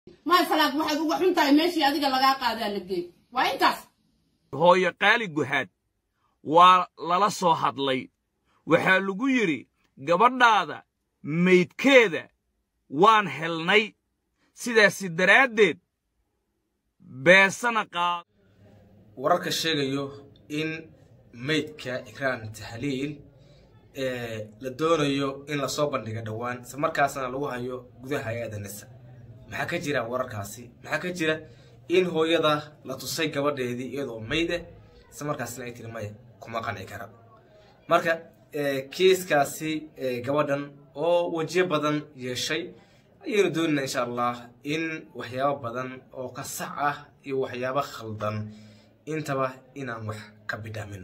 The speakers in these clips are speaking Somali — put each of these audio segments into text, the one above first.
maasalaad waxaad uga xun tahay meeshii adiga lagaa qaadaa la geey waa intaas hooyo qaali guhaad waa lala soo hadlay waxaa lagu yidhi gabadhaada maydkeeda waan helnay sidaasi daraaddeed beesana qaad wararka sheegayo in maydka ikraan tahliil la doonayo in lasoo bandhiga dhowaan isla markaasna lagu hayo gudaha hay-adda nisa maxaa ka jira wararkaasi maxaa ka jira in hooyada la tusay gabadheedii iyadoo mayd ah isla markaasna ay tiri maya kuma qanci kara marka kiiskaasi gabadhan oo wejiyo badan yeeshay ayaynu doonayna insha allah in waxyaabo badan oo ka sax ah iyo waxyaabo khaldan intaba inaan wax ka bidhaamino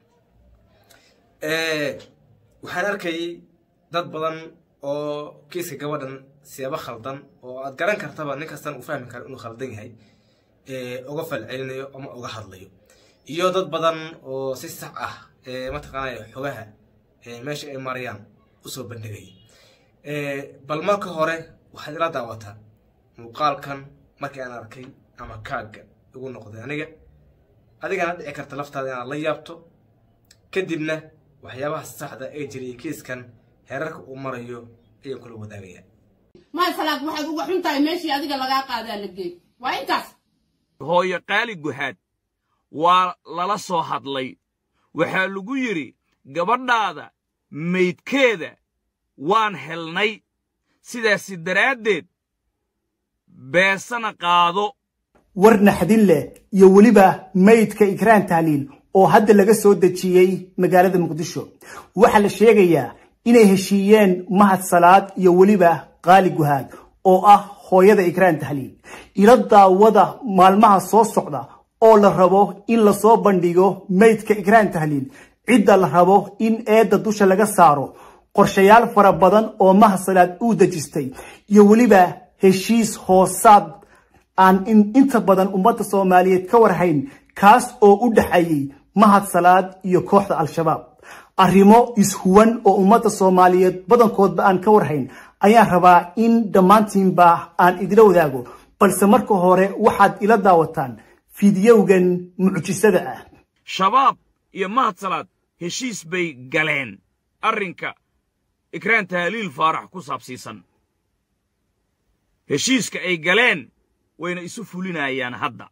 waxaan arkayay dad badan oo kiiska gabadhan siyaabo khaldan oo aad garan kartaba nin kastan uu fahmi karo inuu khaldan yahay uga falcelinayo ama uga hadlayo iyo dad badan oo si sax ah mataqaanaya xogaha meesha ay marayaan usoo bandhigaya bal marka hore waxaad ila daawataa muuqaalkan markii aan arkay ama kaagga igu noqday aniga adigana dhici karta laftaada inaad la yaabto kadibna waxyaabaha saxda ee jiriyay kiiskan heerarka uu marayo ayaan kula wadaagaya maasalaad waxaad uga xun tahay meeshii adiga lagaa qaadaa la geey waa intaas hooyo qaali guhaad waa lala soo hadlay waxaa lagu yidhi gabadhaada maydkeeda waan helnay sidaasi daraaddeed beesana qaado war naxdin leh iyo weliba maydka ikraan tahliil oo hadda laga soo dejiyey magaalada muqdisho waxaa la sheegayaa inay heshiiyeen mahad salaad iyo weliba qaali guhaad oo ah hooyada ikraan tahliil ila daawada maalmaha soo socda oo la rabo in lasoo bandhigo maydka ikraan tahliil cidda la rabo in eedda dusha laga saaro qorshayaal fara badan oo mahad salaad uu dejistay iyo weliba heshiis hoosaad aan inta badan ummadda soomaaliyeed ka warhayn kaas oo u dhexeeyey mahad salaad iyo kooxda al-shabaab arrimo ishuwan oo ummadda soomaaliyeed badankoodba aan ka warhayn ayaan rabaa in dhammaantiinba aan idila wadaago balse marka hore waxaad ila daawataan fidyowgan mucjisada ah shabaab iyo mahad salaad heshiis bay galeen arrinka ikraan tahliil faarax ku saabsiisan heshiiska ay galeen wayna isu fulinayaan hadda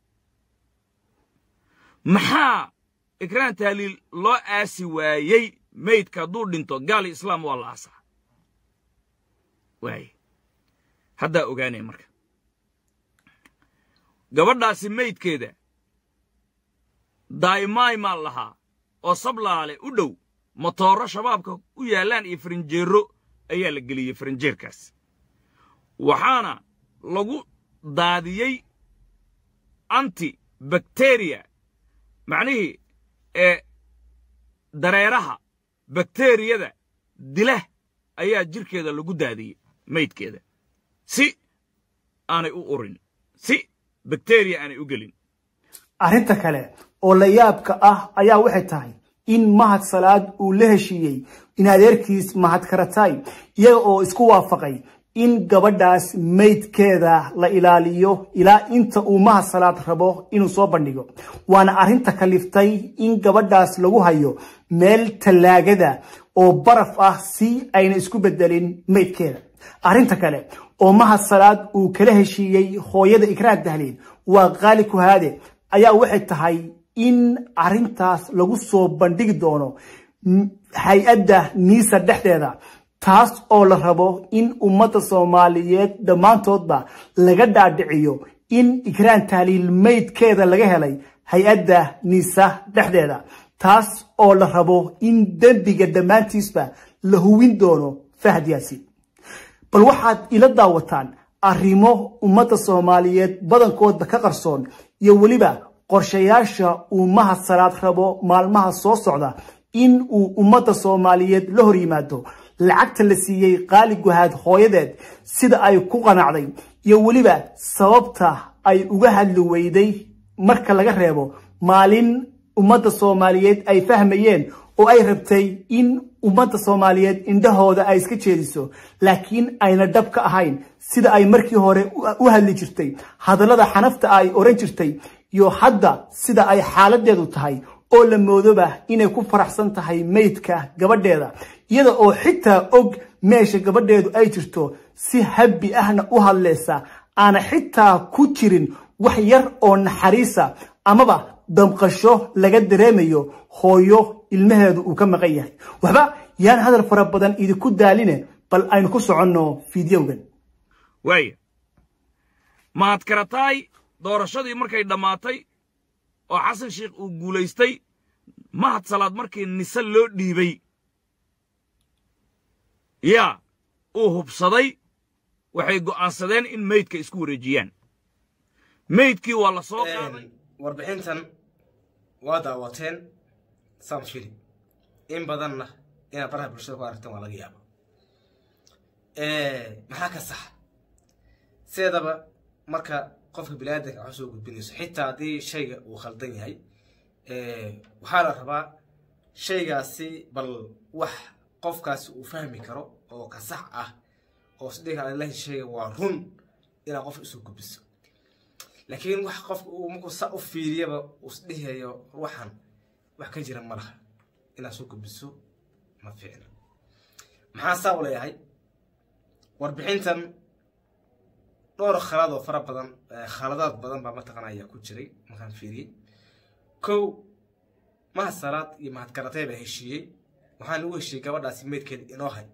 maxaa ikraan tahliil loo aasi waayey maydka hadduu dhinto gaali islaam waa la aasaa waaye haddaa ogaanaya marka gabadhaasi maydkeeda daa'imaay maa lahaa oo sablaale u dhow motooro shabaabka u yaallaan iyo farinjeero ayaa la geliyey farinjeerkaas waxaana lagu daadiyey anti bakteriya macnihii ee dareeraha bakteriyada dilah ayaa jirkeeda lagu daadiyey maydkeeda si aanay u urin si bakteriya aanay u gelin arrinta kale oo la yaabka ah ayaa waxay tahay in mahad salaad uu la heshiiyey in adeerkiis mahad karatay iyaga oo isku waafaqay in gabadhaas maydkeeda la ilaaliyo ilaa inta uu mahad salaad rabo inuu soo bandhigo waana arrinta kaliftay in gabadhaas lagu hayo meel tallaagada oo baraf ah si ayna isku bedelin maydkeeda arrinta kale oo mahad salaad uu kala heshiiyey hooyada ikraan tahliil waa qaali kuhaade ayaa waxay tahay in arrintaas lagu soo bandhigi doono hay-adda niisa dhexdeeda taas oo la rabo in ummadda soomaaliyeed dhammaantoodba laga dhaadhiciyo in ikraan tahliil maydkeeda laga helay hay-adda niisa dhexdeeda taas oo la rabo in dembiga dhammaantiisba la huwin doono fahad yaasiin bal waxaad ila daawataan arrimo ummadda soomaaliyeed badankoodba ka qarsoon iyo weliba qorshayaasha uu mahad salaad rabo maalmaha soo socda in uu ummadda soomaaliyeed la hor yimaado lacagta la siiyey qaali guhaad hooyadeed sida ay ku qanacday iyo weliba sababta ay uga hadli weyday marka laga reebo maalin ummadda soomaaliyeed ay fahmayeen oo ay rabtay in ummadda soomaaliyeed indhahooda ay iska jeediso laakiin ayna dhab ka ahayn sida ay markii hore u hadli jirtay hadallada xanafta ay oran jirtay iyo hadda sida ay xaaladeedu tahay oo la moodoba inay ku faraxsan tahay meydka gabadheeda iyada oo xitaa og meesha gabadheedu ay jirto si habbi ahna u hadlaysa aana xitaa ku jirin wax yar oo naxariisa amaba damqasho laga dareemayo hooyo ilmaheedu uu ka maqan yahay waxba yaan hadal fara badan idinku daaline bal aynu ku soconno fideogan waaya mahad karataay doorashadii markay dhammaatay oo xasan sheikh uu guulaystay mahad salaad markii nise loo dhiibay yaa uu hubsaday waxay go'aansadeen in meydka isku wareejiyaan meydkii waa la soo qaaday warbixintan waa daawateen sam fili in badanna inaad baraha bulshada ku aragteen waa laga yaaba maxaa ka saxa sideedaba marka qofka biniaadanka wax soo gudbinayso xitaa haddii shayga uu khaldan yahay waxaa la rabaa shaygaasi bal wax qofkaasi uu fahmi karo oo ka sax ah oo isdhiga alahi shayga waa run inaad qof isu gudbiso laakiin wax qofka uu markuu sa u fiiriyaba uu isdhihayo ruuxan wax ka jira ma laha inaad soo gudbiso ma fiicna maxaa saa u leeyahay warbixintan dhowr khalad oo fara badan khaladaad badan baa mataqana ayaa ku jiray markaan fiiriyey kow mahad salaad iyo mahad karatay baa heshiiyey waxaan lagu heshiiyey gabadhaasi meydkeeda inoo hay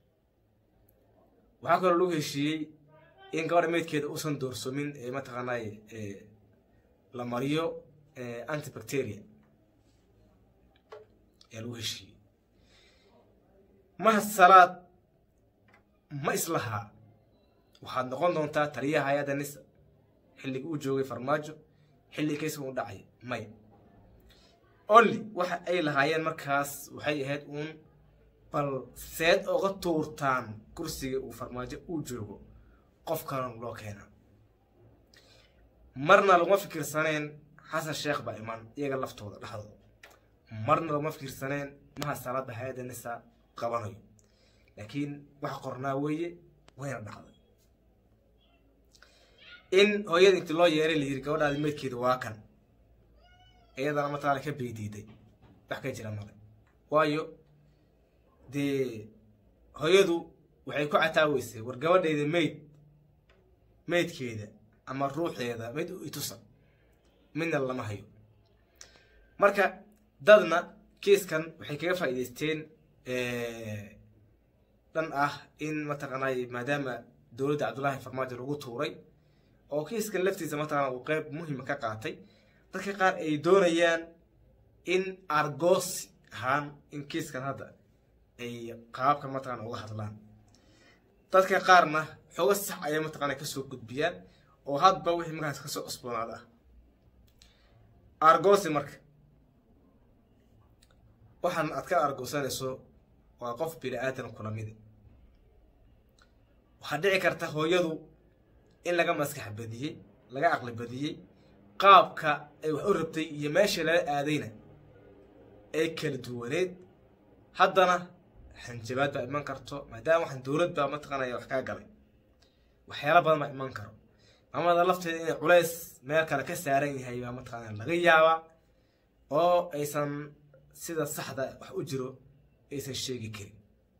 waxaa kaloo lagu heshiiyey in gabadha meydkeeda uusan doorsomin ee mataqaanay la mariyo antibacteria ayaa lagu heshiiyey mahad salaad ma islahaa waxaad noqon doontaa taliyaha hay-adda nisa xilliga uu joogay farmaajo xilli kaysiga u dhacay maya only waxa ay lahaayeen markaas waxay ahayd uun bal seed oga tuurtaan kursiga uu farmaajo uu joogo qof kalon loo keena marna laguma fikirsaneen xasan sheekh baa iman iyaga laftooda dhexdooda marna laguma fikirsaneen maha salaada hay-adda nisa qabanayo laakiin wax qornaa weeye wayna dhacday in hooyada inti loo yeeray la yiri gabadhaadi meydkeeda waa kan iyadana mataqaana ka beydiiday wax ka jira male waayo dee hooyadu waxay ku cataaweysay war gabadhayda meyd meydkeeda ama ruuxeeda mid itusa midna lama hayo marka dadna kiiskan waxay kaga faa'iidaysteen dhan ah in mataqaanay maadaama dowladda cabdullaahi farmaajo lagu tuuray oo kiiskan laftiisa mataqaana uu qeyb muhima ka qaatay dadka qaar ay doonayaan in argoosi ahaan in kiiskan hadda ay qaabka mataqana uga hadlaan dadka qaarna xooga sax ayay mataqana kasoo gudbiyaan oo hadba wixii markaas kasoo cusboonaada ah argoosi marka waxaan aad ka argoosanayso waa qof bini aadan kula midi waxaa dhici karta hooyadu in laga maskax badiyey laga aqli badiyey qaabka ay wax u rabtay iyo meesha lala aadayna ay kala duwaneed haddana xanjabaad baa iman karto maadaama waxaan dowlad baa mataqaanaya wax kaa galay waxyaala badan baa iman karo maamada lafteeda inay culays meel kale ka saaran yahay baa mataqaanaa laga yaabaa oo aysan sida saxda wax u jiro aysan sheegi karin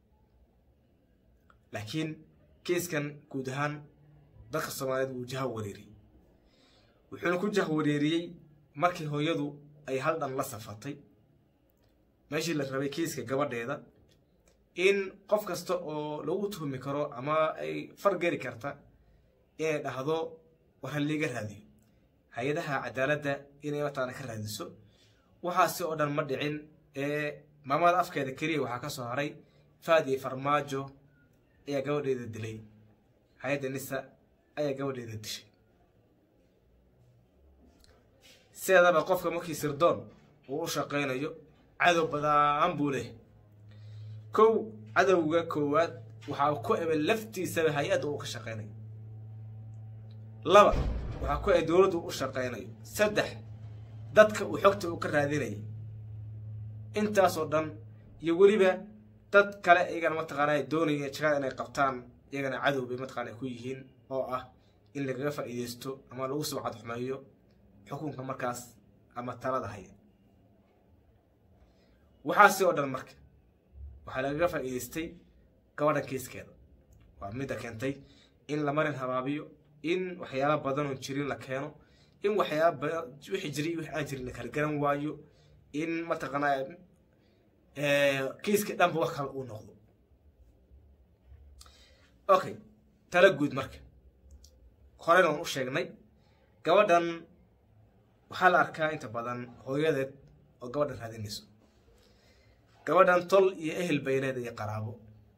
laakiin kiiskan guud ahaan dadka soomaaliyeed wuu jaha wareeriyey wuxuuna ku jah wareeriyey markii hooyadu ay hal dhan la safatay meeshii la rabay kiiska gabadheeda in qof kasta oo lagu tuhmi karo ama ay fargeli karta inay dhahdo war ha liiga raadiyo hay-adaha cadaaladda inay mataqaana ka raadiso waxaasi oo dhan ma dhicin ee maamada afkeeda keliya waxaa ka soo haray faadi farmaajo ayaa gabadheeda dilay hay-adda nisa ayaa gabadheeda dishay sideedaba qofka markii sirdoon uu u shaqaynayo cadow badaan buu leh kow cadowga koowaad waxaa ku eba laftiisaba hay-adda uu ka shaqaynayo laba waxaa ku eba dowladdu u shaqaynayo saddex dadka uu xogta uu ka raadinayay intaasoo dhan iyo weliba dad kale iyagana mataqaanaa doonaya jagada inay qabtaan iyagana cadow bay mataqaana ku yihiin oo ah in lagaga faa'iideysto ama lagu sumcad xumeeyo xukunka markaas ama talada haya waxaasi oo dhan marka waxaa lagaga faa'iideystay gabadhan kiiskeeda waa midda keentay in la marin habaabiyo in waxyaala badan oo jirin la keeno in waxyaala badan wixii jiray wixii aan jirin la kala garan waayo in mataqaanaa kiiska dhanba wax kale uu noqdo okay tala guud marka horena waan u sheegnay gabadhan waxaa la arkaa inta badan hooyadeed oo gabadhan raadinayso gabadhan tol iyo ehel bay leedahay iyo qaraabo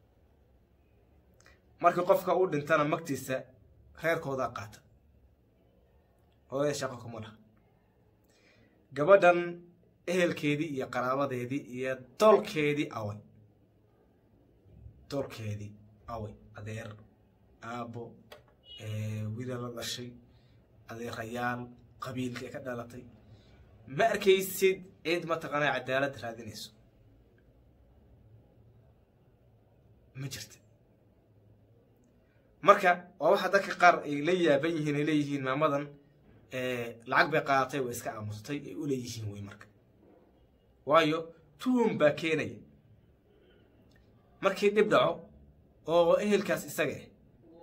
markii qofka uu dhintana magtiisa reerkoodaa qaata hooyada shaqo kuma laha gabadhan ehelkeedii iyo qaraabadeedii iyo tolkeedii away tolkeedii away adeer aabbo wiila la dhashay adeerayaal qabiilka ka dhalatay ma arkaysid cid mataqaanaa cadaalad raadinayso ma jirta marka waa waxa dadka qaar ay la yaaban yihiin ay leeyihiin maamadan lacag bay qaadatay way iska aamustay ay u leeyihiin wey marka waayo tuun baa keenaya markii dhib dhaco oo ehelkaas isaga ah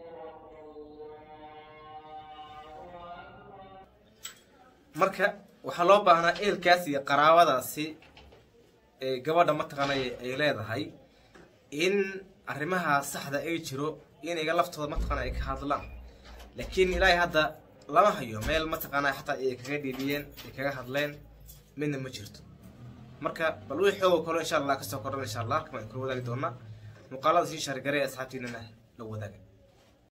marka waxaa loo baahnaa ehelkaas iyo qaraabadaasi ee gabadha mataqaanay ay leedahay in arrimaha saxda ay jiro inaga laftooda mataqaana ay ka hadlaan laakiin ilaahay hadda lama hayo meel mataqaanaa xataa ay kaga dhiidhiyeen ay kaga hadleen midna ma jirto marka bal wixii xoogo kalo insha allah kasoo kordhan insha allah kama kula wadaagi doonaa muuqaalada sii shaargaray asxaabtiinana la wadaaga